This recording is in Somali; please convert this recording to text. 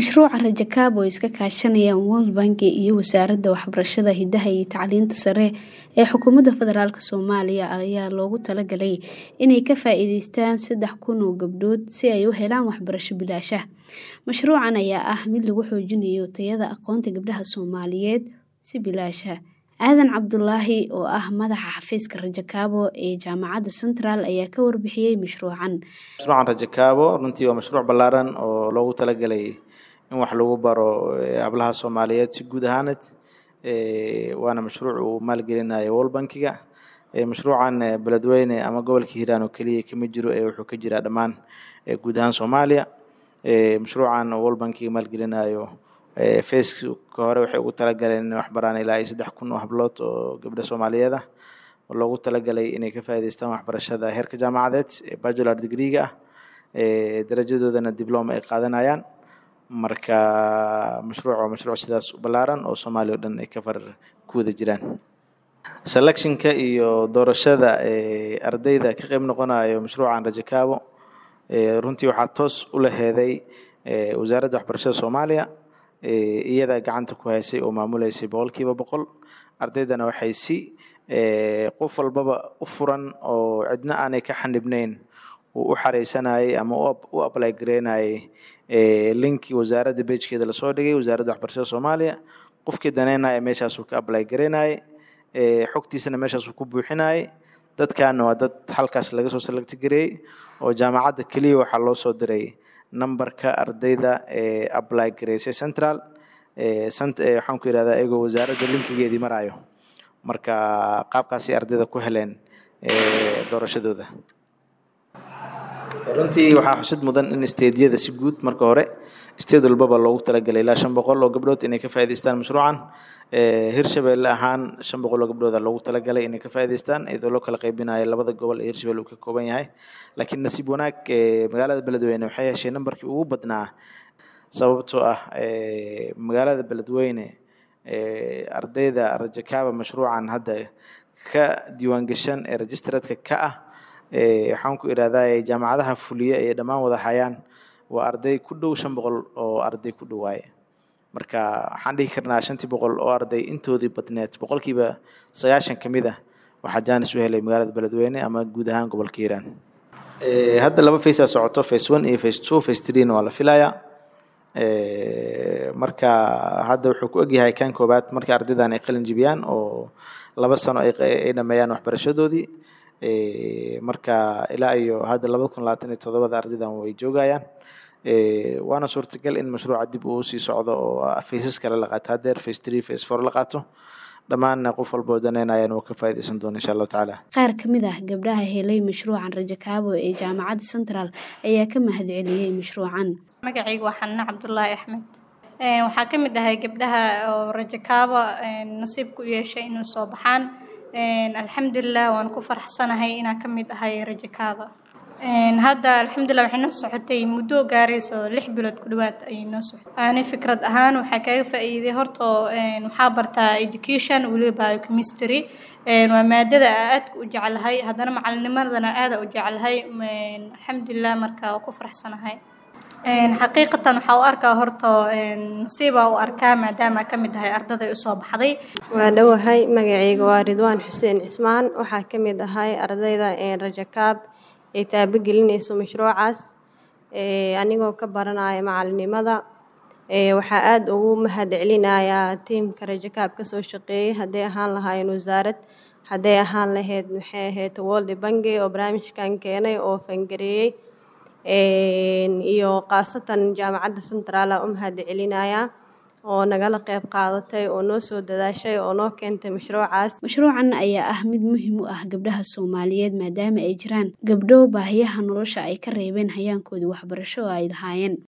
Mashruuca Rajo Kaab oo iska kaashanayaan World Bank iyo Wasaaradda Waxbarashada, Hidaha iyo Tacliinta Sare ee Xukuumadda Federaalk Soomaaliya ayaa loogu talagalay inay ka faa'iidaystaan saddex kun oo gabdhood si ay u helaan waxbarasho bilaash ah. Mashruucan ayaa ah mid lagu xoojinayo tayada aqoonta gabdhaha Soomaaliyeed si bilaash ah. Aadan Cabdulaahi oo ah madaxa xafiiska Rajo Kaabo ee Jaamacadda Central ayaa ka warbixiyay mashruucan. Mashruucan Rajo Kaabo runtii waa mashruuc ballaaran oo loogu talagalay in wax lagu baro hablaha Soomaaliyeed si guud ahaaneed waana mashruuc uu maalgelinayo World Bankiga mashruucan beledweyne ama gobolka Hiiraan oo keliya kama jiro ee wuxuu ka jiraa dhammaan guud ahaan Soomaaliya mashruucan World Bankiga maalgelinayo feeska hore waxay ugu talagaleen inay wax baraan ilaa iyo saddex kun oo hablood oo gabdho Soomaaliyeed ah oo loogu talagalay inay ka faa'iidaystaan waxbarashada heerka jaamacadeed ee bachelor degree-ga ah darajadoodana diploma ay qaadanayaan marka mashruuc waa mashruuc sidaas u ballaaran oo Soomaaliya oo dhan ay ka far ku wada jiraan selectionka iyo doorashada ardayda ka qayb noqonayo mashruucan Rajo Kaabo runtii waxaa toos u laheeday wasaaradda waxbarashada Soomaaliya iyada gacanta ku haysay oo maamuleysay boqolkiiba boqol ardaydana waxay si qof walbaba u furan oo cidna aanay ka xanibnayn uu u xareysanayay ama u apply gareynayay linkii wasaaradda pagekeeda lasoo dhigay wasaaradda waxbarashada Soomaaliya qofkii daneynaya meeshaasuu ka apply gareynayay xogtiisana meeshaasuu ku buuxinayay dadkaana waa dad halkaas laga soo select gareeyey oo jaamacadda keliya waxaa loo soo diray numberka ardayda ee apply gareysay central waxaan ku yidhahdaa iyagoo wasaaradda linkigeedii marayo marka qaabkaasay ardayda ku heleen doorashadooda runtii waxaa xusid mudan in stediyada si guud marka hore sted walbaba loogu talagalay ilaa shan boqol oo gabdhood inay ka faa'iidaystaan mashruucan hirshabelle ahaan shan boqol oo gabdhooda loogu talagalay inay ka faa'iidaystaan iyadoo loo kala qaybinayo labada gobol ee hirshabelle uu ka kooban yahay laakiin nasiib wanaag magaalada beledweyne waxay heshay nambarkii ugu badnaa sababtoo ah magaalada beledweyne ardayda Rajo Kaabo mashruucan hadda ka diiwaangashan ee registeredka ka ah waxaan ku idhahdaa jaamacadaha fuliya ee dhammaan wada hayaan waa arday ku dhow shan boqol oo arday ku dhowaaye marka waxaan dhihi karnaa shantii boqol oo arday intoodii badneed boqolkiiba sagaashan ka mid ah waxaa jaanis u helay magaalada beledweyne ama guud ahaan gobolka hiiraan hadda laba face aa socoto face one iyo face two face three-na waa la filayaa marka hadda wuxuu ku egyahay kan koobaad marka ardaydan ay qalin jibiyaan oo laba sano ay dhameeyaan waxbarashadoodii marka ilaa iyo hadda labada kun labaatan iyo todobada ardaydan way joogayaan waana suurtagal in mashruuca dib uu sii socdo oo faces kale la qaato haddeer face three face four la qaato dhammaanna qof walba oo danaynayan uu ka faa'iidaysan doono insha allahu tacaala qaar ka mid ah gabdhaha helay mashruucan Rajo Kaabo ee jaamacadda Central ayaa ka mahadceliyay mashruucan magacaygu waa xanna cabdulaahi axmed waxaa ka mid ahay gabdhaha oo Rajo Kaabo nasiib ku yeeshay inuu soo baxaan alxamdulilah waan ku faraxsanahay inaan ka mid ahay Rajo Kaabo hadda alxamdulilah waxay noo socotay muddo gaarayso lix bilood ku dhawaad ayay noo socotay ani fikrad ahaan waxaa kaga faa'iiday horta waxaa bartaa education weliba biochemistry waa maadada aadka u jeclahay haddana macalinimadana aada u jeclahay alxamdulilah marka waa ku faraxsanahay xaqiiqatan waxaa u arkaa horta nasiibaa u arkaa maadaama ka mid ahay ardaday usoo baxday waa dhowahay magacayga waa ridwaan xuseen cismaan waxaa ka mid ahay ardayda Rajo Kaab ay taabagelinayso mashruucaas anigoo ka baranaya macalinimada waxaa aada ugu mahadcelinayaa tiimka Rajo Kaab kasoo shaqeeyay hadday ahaan lahaayeen wasaarad hadday ahaan lahayd maxay ahayd World Bank oo barnaamijkan keenay oo fangareeyey iyo khaasatan jaamacadda Central u mahadcelinayaa oo nagala qayb qaadatay oo noo soo dadaashay oo noo keentay mashruucaas mashruucan ayaa ah mid muhiim u ah gabdhaha Soomaaliyeed maadaama ay jiraan gabdho baahiyaha nolosha ay ka reebeen hayaankoodii waxbarasho oo ay lahaayeen